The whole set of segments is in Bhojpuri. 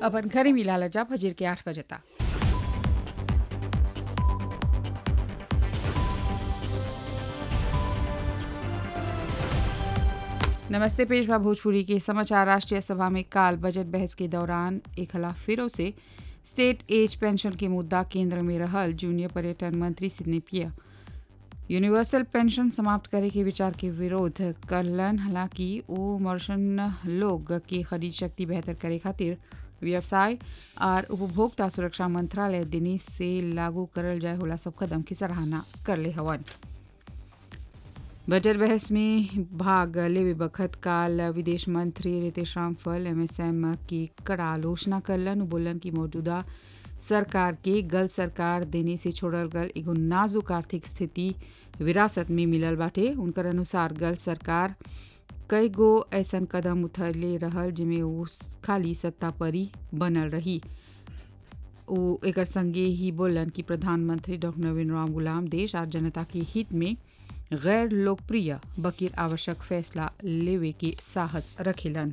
अपन घरे मिलाला जा फजर के आठ बजे तक नमस्ते पेशवा भोजपुरी के समाचार राष्ट्रीय सभा में काल बजट बहस के दौरान एक खिलाफ फिरों से स्टेट एज पेंशन के मुद्दा केंद्र में रहल जूनियर पर्यटन मंत्री सिडनी पिया यूनिवर्सल पेंशन समाप्त करे के विचार के विरोध करलन हालांकि वो मर्शन लोग की खरीद शक्ति बेहतर करे खातिर व्यवसाय और उपभोक्ता सुरक्षा मंत्रालय दिनी से लागू करल जाए होला सब कदम की सराहना करले हवन बजट बहस में भाग लेवे बखत काल विदेश मंत्री रितेश रामफल एमएसएम की कड़ा आलोचना करलन उ बोलन कि मौजूदा सरकार के गल सरकार देने से छोड़ल गल एगो नाजुक आर्थिक स्थिति विरासत में मिलल बाटे उनकर अनुसार गल सरकार कई गो ऐसन कदम उठले रहल जिमे वो खाली सत्ता परी बनल रही वो एक संगे ही बोलन कि प्रधानमंत्री डॉक्टर नवीन राम गुलाम देश और जनता के हित में गैर लोकप्रिय बकीर आवश्यक फैसला लेवे के साहस रखेलन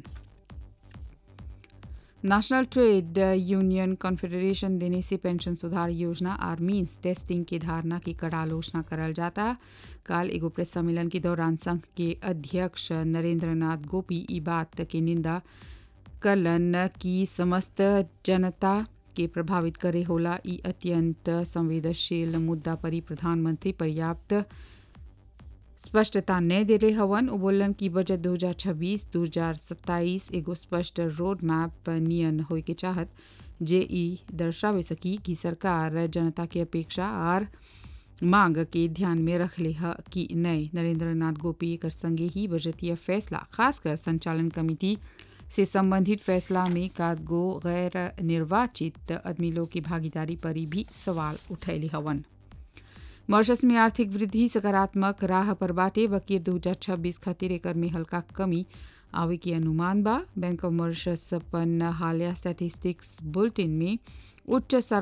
नेशनल ट्रेड यूनियन कॉन्फेडरेशन देने से पेंशन सुधार योजना और मीन्स टेस्टिंग की धारणा की कड़ा आलोचना करल जाता काल एगो प्रेस सम्मेलन के दौरान संघ के अध्यक्ष नरेंद्र नाथ गोपी ई बात की निंदा करलन कि समस्त जनता के प्रभावित करे होला ई अत्यंत संवेदनशील मुद्दा पर ही प्रधानमंत्री पर्याप्त स्पष्टता न दे रहे हवन उ बोलन कि बजट 2026 2027 एगो स्पष्ट रोड मैप नियन होए के चाहत जे ई दर्शावे सकी कि सरकार जनता के अपेक्षा और मांग के ध्यान में रख ले ह कि नए नरेंद्र नाथ गोपी एक संगे ही बजटीय फैसला खासकर संचालन कमेटी से संबंधित फैसला में कादगो गैर निर्वाचित आदमी लोग की भागीदारी पर भी सवाल उठैले हवन मॉरिशस में आर्थिक वृद्धि सकारात्मक राह पर बाटे बकीर दो हजार छब्बीस खातिर एकर में हल्का कमी आवे के अनुमान बा बैंक ऑफ मॉरिशस अपन हालिया स्टैटिस्टिक्स बुलेटिन में उच्च